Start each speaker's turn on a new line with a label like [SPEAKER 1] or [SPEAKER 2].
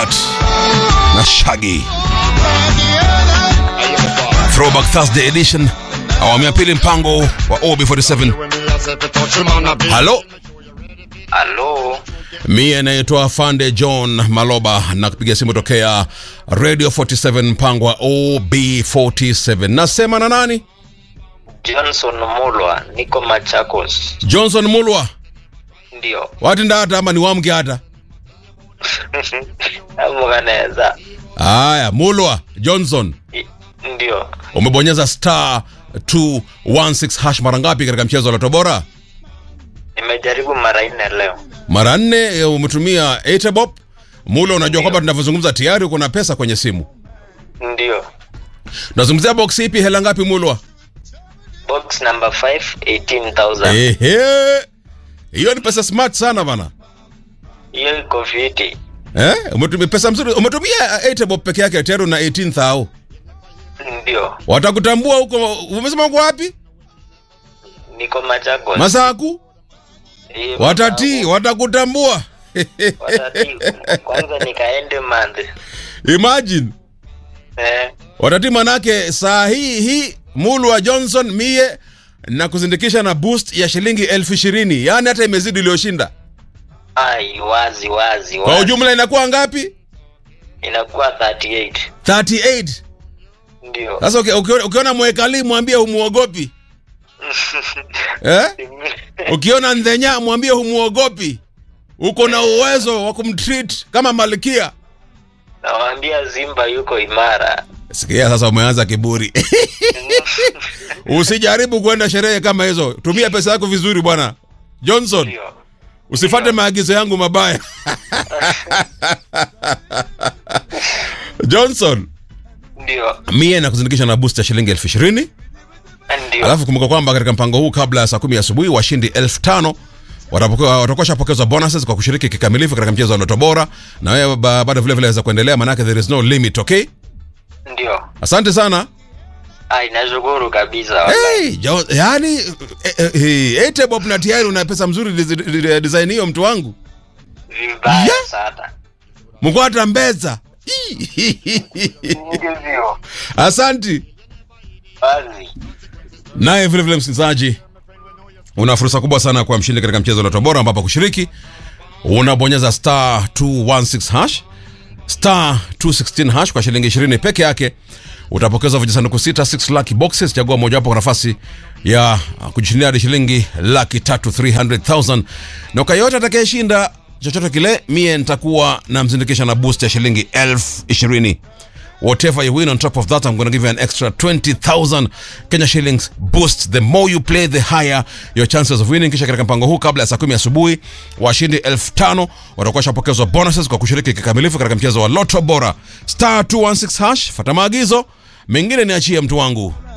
[SPEAKER 1] Heart na Shaggy. Throwback Thursday edition, awamu ya pili, mpango wa OB47. Halo,
[SPEAKER 2] Halo,
[SPEAKER 1] mie naitwa Fande John Maloba na kupiga simu tokea Radio 47, mpango wa OB47. Nasema na nani?
[SPEAKER 2] Johnson Mulwa, niko Machakos.
[SPEAKER 1] Johnson Mulwa.
[SPEAKER 2] Ndio
[SPEAKER 1] Wati ndata ama ni wamge hata?
[SPEAKER 2] amuganeza.
[SPEAKER 1] Haya, Mulwa Johnson,
[SPEAKER 2] I- Ndio
[SPEAKER 1] umebonyeza star 216 hash mara ngapi katika mchezo wa Loto Bora?
[SPEAKER 2] nimejaribu mara nne leo.
[SPEAKER 1] Mara nne. eh, Umetumia Etebop. Mulwa, unajua kwamba tunavyozungumza tayari uko na pesa kwenye simu.
[SPEAKER 2] Ndio
[SPEAKER 1] Nazungumzia box ipi? Hela ngapi Mulwa?
[SPEAKER 2] box number 5 18000
[SPEAKER 1] Ehe, hiyo ni pesa smart sana bana.
[SPEAKER 2] hiyo iko fiti.
[SPEAKER 1] Eh, umetumia pesa mzuri. Umetumia Etebop peke yake tayari na 18000.
[SPEAKER 2] Ndio
[SPEAKER 1] Watakutambua huko. Umesema uko wapi?
[SPEAKER 2] niko Machakos.
[SPEAKER 1] Masaku?
[SPEAKER 2] Eh,
[SPEAKER 1] Watati, watakutambua.
[SPEAKER 2] watati. Kwanza nikaende mande.
[SPEAKER 1] Imagine.
[SPEAKER 2] Eh,
[SPEAKER 1] Watati manake saa hii hii Mulwa Johnson mie na kuzindikisha na boost ya shilingi elfu ishirini yaani hata imezidi iliyoshinda.
[SPEAKER 2] ai wazi wazi
[SPEAKER 1] Kwa
[SPEAKER 2] wazi.
[SPEAKER 1] ujumla inakuwa ngapi?
[SPEAKER 2] Inakuwa 38.
[SPEAKER 1] 38.
[SPEAKER 2] Ndio.
[SPEAKER 1] Sasa uki- ukiona, ukiona mwekali mwambie humuogopi eh? Ukiona ndhenya mwambie humuogopi, uko na uwezo wa kumtreat kama malkia.
[SPEAKER 2] Nawaambia Simba yuko imara.
[SPEAKER 1] Sikia sasa, umeanza kiburi. Usijaribu kwenda sherehe kama hizo, tumia pesa yako vizuri bwana Johnson.
[SPEAKER 2] Ndio.
[SPEAKER 1] Usifate maagizo yangu mabaya. Johnson,
[SPEAKER 2] Ndio.
[SPEAKER 1] mie na kuzindikisha na boost ya shilingi elfu ishirini.
[SPEAKER 2] Ndio.
[SPEAKER 1] Alafu kumbuka kwamba katika mpango huu kabla ya saa kumi asubuhi washindi elfu tano watapokewa- watakuwa shapokezwa bonuses kwa kushiriki kikamilifu katika mchezo wa Loto Bora, na wewe ba- bado vile vile waweza kuendelea, manake there is no limit. Okay,
[SPEAKER 2] Ndio.
[SPEAKER 1] asante sana.
[SPEAKER 2] Ai, nashukuru kabisa. wallahi.
[SPEAKER 1] Hey, jo, yani eh, eh, eh, Etebop na tayari una pesa mzuri dizi- di- design hiyo, mtu wangu
[SPEAKER 2] Vibaya
[SPEAKER 1] Yeah.
[SPEAKER 2] sana.
[SPEAKER 1] mkwata mbeza.
[SPEAKER 2] Ndivyo.
[SPEAKER 1] Asanti.
[SPEAKER 2] Wazi.
[SPEAKER 1] Naye vile vile msikilizaji, una fursa kubwa sana kwa mshindi katika mchezo wa Loto Bora, ambapo kushiriki unabonyeza star 216 hash star 216 hash kwa shilingi 20 peke yake utapokezwa vijisanduku sita 6 lucky boxes. Chagua mojawapo kwa nafasi ya kujishindia hadi shilingi laki tatu 300,000 na kwa yote atakayeshinda chochote kile, mie nitakuwa namzindikisha na boost ya shilingi elfu ishirini whatever you win on top of that i'm going to give you an extra 20000 kenya shillings boost the more you play the higher your chances of winning kisha katika mpango huu kabla ya saa kumi asubuhi washindi 5000 watakuwa washapokezwa bonuses kwa kushiriki kikamilifu katika mchezo wa loto bora star 216 hash fata maagizo mengine niachie mtu wangu